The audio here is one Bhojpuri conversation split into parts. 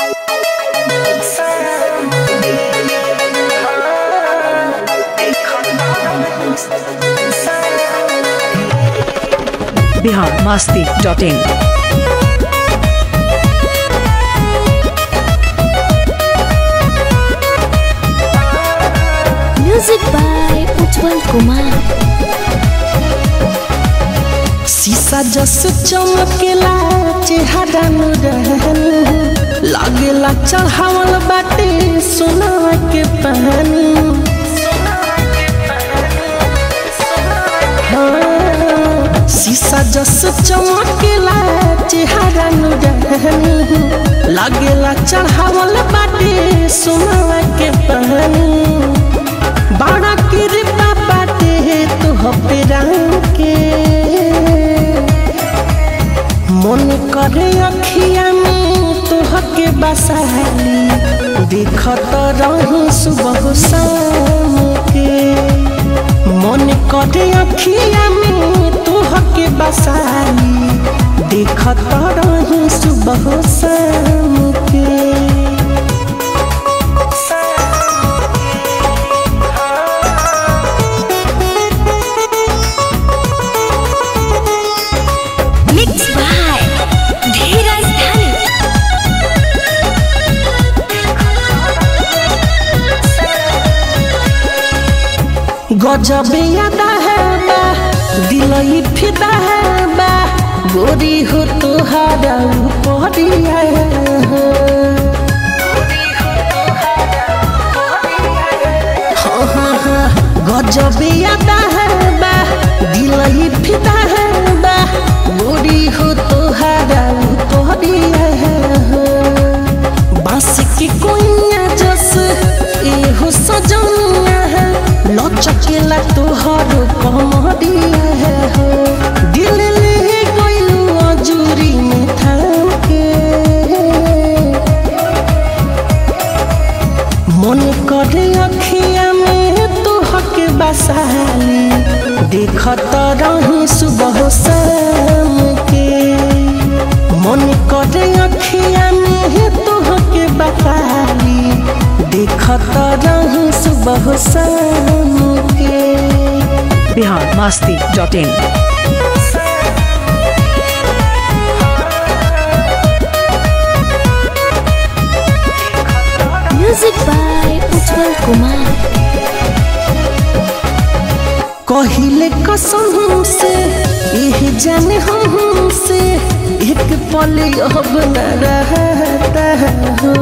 Bihar Masti dot in music by Ujjwal Kumar शीशा जस चमकेला चेहरा रहन लागेला चढ़ावल बाटे सोना के पानी हाँ, शीशा जस चमकेला चेहरा रहन लागेला चढ़ावल बाटे सोना के पानी बड़ा कृपा बाटे तुह पे रंग के मन करे अखिया में तुह के बसाली देखत रही सुबह शाम के मन करे अखिया में तुह के बसाली देखत रही सुबह शाम के मिक्स बाय धीरज धनी गजब यादा है बा दिलई फिदा है बा गोरी हो तुहारा उपरिया हाँ हाँ हाँ गजब यादा है बा दिलई फिदा है बा गोरी हो तुहारा उपरिया बांस की कोइया जस एहो सजनिया है लचकेला तोहर कमरिया है हो दिल ले गइलू अजूरी में थाम के मन करे अखिया में तोहके बसाली देखत रही सुबह शाम के मन करे अखिया में तोहके बसाली देखत रही सुबह शाम के Bihar Masti dot in music by Ujjwal Kumar कहिले कसम से यह जाने हम से एक पल अब न रहता हो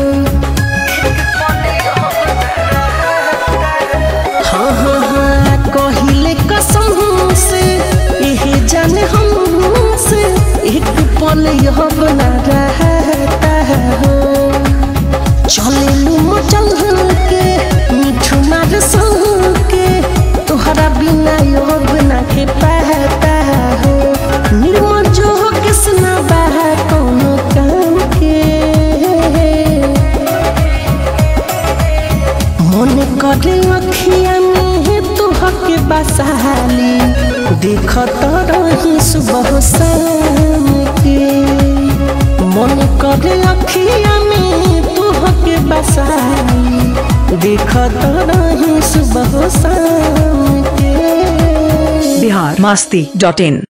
हाँ हाँ हाँ कहिले कसम से यह जाने हम से एक पल अब न रहता हो चले लू चल के मिठू मार संग के तोहरा बिना योग ना के पहता हो निर्मल जो हो किसना बहा कोनो काम के मन करे अखिया में तुह के बसाली देखत रही सुबह शाम के मन करे अखिया में तुह के बसाली देखत रही सुबह शाम के बिहार मस्ती डॉट इन